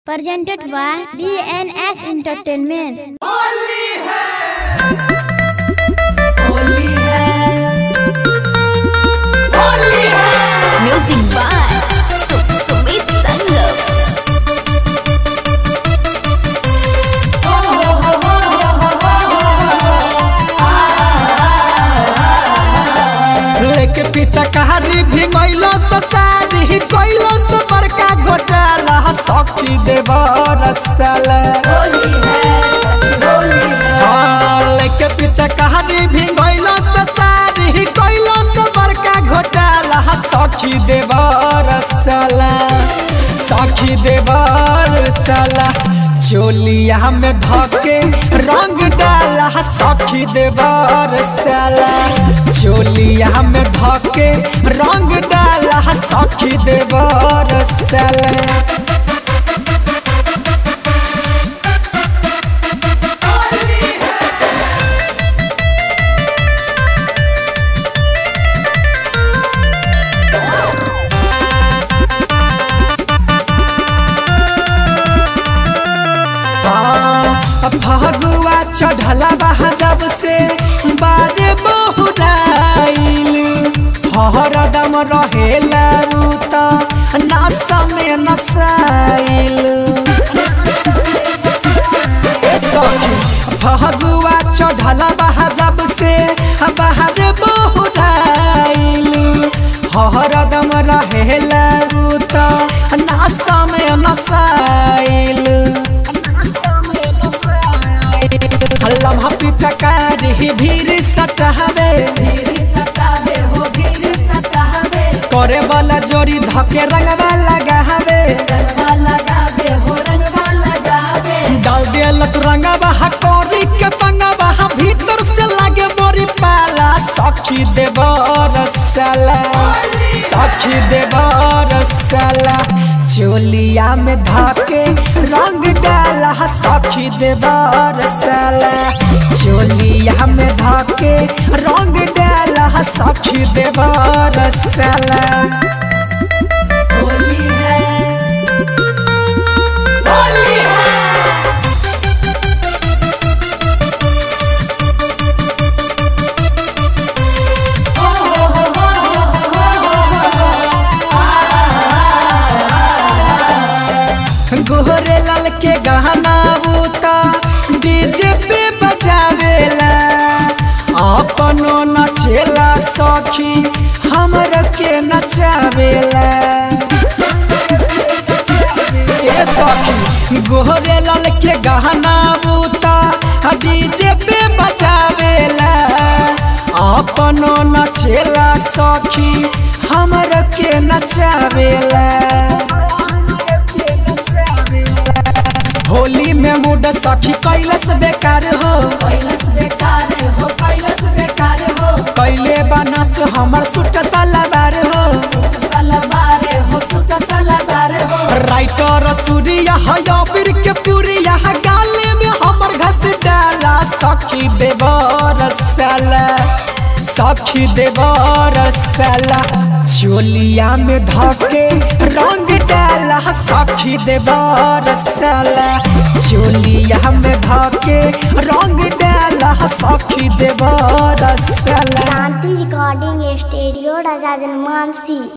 presented by DNS Entertainment. Music by Su- Sumit Sangam. लेके पीछा कहारी भी गइलो ससारी गइलो से बड़का घोटाला सखी देवर साल हाँ, लेके पीछा कहारी भी गइलो ससारी गइलो से बड़का घोटाला सखी देवर साला सखी देवर साला चोलिया में धके रंग डाला सखी देवर साला चोलिया में धके रंग डाला सखी देवर साला फगुआ चढ़ला बहा जब से बारे बहुराइल हरदम रहेला रूत नस में नसाइल ए सखी, फगुआ चढ़ला बहा जब से बाहर बहुराइल हरदम रहेला रूत नस में नसाइल लम्हा पीछा कारी भीड़ सटावे करे वाला जोड़ी धके रंगवा लगावे डाल दिलस रंगवा कोरी के पंगवा भीतर से लागे मोरी पाला सखी देवर साला सखी देवर साला चोलिया में धके रंग डाला सखी देवर साला चोलिया में धके रंग डाला सखी देवर साला गोहरे लाल के गहना बूता डीजे पे बजावेला अपनो नचेला सखी हमर के नचावेला ए सखी गोहरे लाल के गहना बूता डीजे पे बजावेला अपनो नचेला सखी हमर के नचावेला होली में मूड सखी कैलस बेकार हो कैले बनस हमर सुट सलवार हो राइटर सूर्या हया बीर के पुरिया गाले में हमर घस डाला सखी देवर साला सखी देवर साला चोलिया में धके रंग डाला सखी देवर साला चोलिया में धके रंग डाला सखी देवर साला Shanti Recording Studio, Raja Janmansi.